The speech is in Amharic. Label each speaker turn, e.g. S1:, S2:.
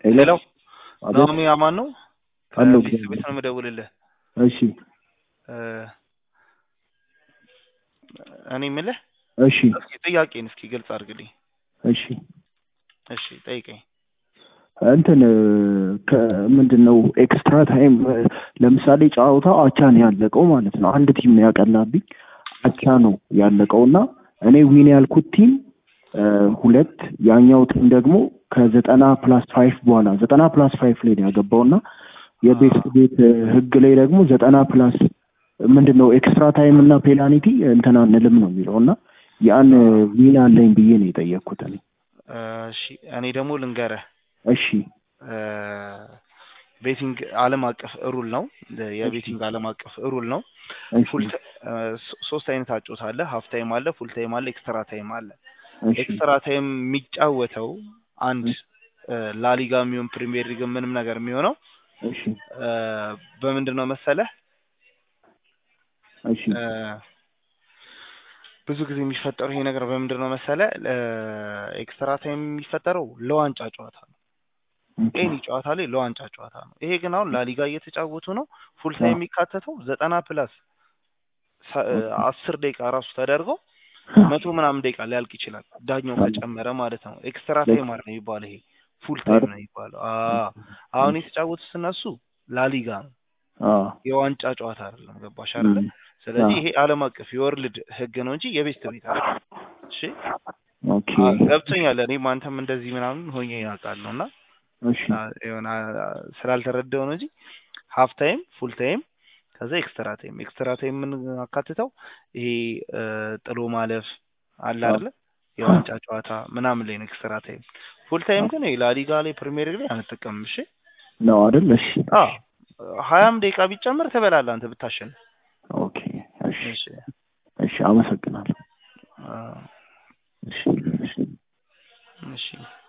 S1: ሄሎ
S2: አቤት
S1: ናኦሚ አማን ነው
S2: አለሁ
S1: ከሊስ ቤት ነው የምደውልልህ
S2: እሺ
S1: እ እኔ የምልህ
S2: እሺ
S1: እስኪ ጥያቄን እስኪ ግልጽ አድርግልኝ
S2: እሺ
S1: እሺ ጠይቀኝ
S2: እንትን ከምንድን ነው ኤክስትራ ታይም ለምሳሌ ጨዋታው አቻ ነው ያለቀው ማለት ነው። አንድ ቲም ነው ያቀላብኝ አቻ ነው ያለቀው እና እኔ ዊን ያልኩት ቲም ሁለት ያኛው ቲም ደግሞ ከዘጠና ፕላስ ፋይቭ በኋላ ዘጠና ፕላስ ፋይቭ ላይ ነው ያገባው እና የቤት ቤት ህግ ላይ ደግሞ ዘጠና ፕላስ ምንድን ነው ኤክስትራ ታይም እና ፔናልቲ እንትን አንልም ነው የሚለው እና ያን ዊን አለኝ ብዬ ነው የጠየቅኩት እኔ።
S1: እሺ እኔ ደግሞ ልንገረህ
S2: እሺ
S1: ቤቲንግ ዓለም አቀፍ ሩል ነው። የቤቲንግ ዓለም አቀፍ ሩል ነው።
S2: እሺ
S1: ፉል ሶስት አይነት አጮት አለ። ሀፍ ታይም አለ፣ ፉል ታይም አለ፣ ኤክስትራ ታይም አለ።
S2: እሺ
S1: ኤክስትራ ታይም የሚጫወተው አንድ ላሊጋ የሚሆን ፕሪሚየር ሊግ ምንም ነገር የሚሆነው
S2: እሺ
S1: በምንድን ነው መሰለህ
S2: እሺ
S1: እ ብዙ ጊዜ የሚፈጠረው ይሄ ነገር በምንድን ነው መሰለህ ኤክስትራ ታይም የሚፈጠረው ለዋንጫ ጨዋታ ነው።
S2: ኦኬ
S1: ኤኒ ጨዋታ ላይ ለዋንጫ ጨዋታ ነው። ይሄ ግን አሁን ላሊጋ እየተጫወቱ ነው። ፉል ታይም የሚካተተው ዘጠና ፕላስ አስር ደቂቃ ራሱ ተደርገው መቶ ምናምን ደቂቃ ሊያልቅ ይችላል። ዳኛው ከጨመረ ማለት ነው። ኤክስትራ ታይም አለ የሚባለው ይሄ ፉል ታይም ነው የሚባለው። አዎ አሁን የተጫወቱት እነሱ ላሊጋ ነው።
S2: አዎ
S1: የዋንጫ ጨዋታ አይደለም። ገባሽ አይደለ? ስለዚህ ይሄ ዓለም አቀፍ የወርልድ ህግ ነው እንጂ የቤስት ቤት አይደለም። እሺ
S2: ኦኬ
S1: አ- ገብቶኛል። እኔም አንተም እንደዚህ ምናምን ሆኜ ያውቃለሁ እና
S2: እሺ
S1: አ- የሆነ አ- ስላልተረዳው ነው እንጂ ሀፍ ታይም ፉል ታይም ከዛ ኤክስትራ ታይም ኤክስትራ ታይም ምን አካትተው ይሄ እ፣ ጥሎ ማለፍ አለ አይደለ የዋንጫ ጨዋታ ምናምን ላይ ነው ኤክስትራ ታይም። ፉል ታይም ግን ይሄ ላሊጋ ላይ ፕሪሚየር ሊግ ላይ አንጠቀምም። እሺ
S2: ነው አይደል? እሺ
S1: አዎ ሀያም ደቂቃ ቢጨመር ትበላለህ አንተ ብታሸንፍ።
S2: ኦኬ እሺ
S1: እሺ
S2: እሺ አመሰግናለሁ።
S1: አ፣
S2: እሺ እሺ
S1: እሺ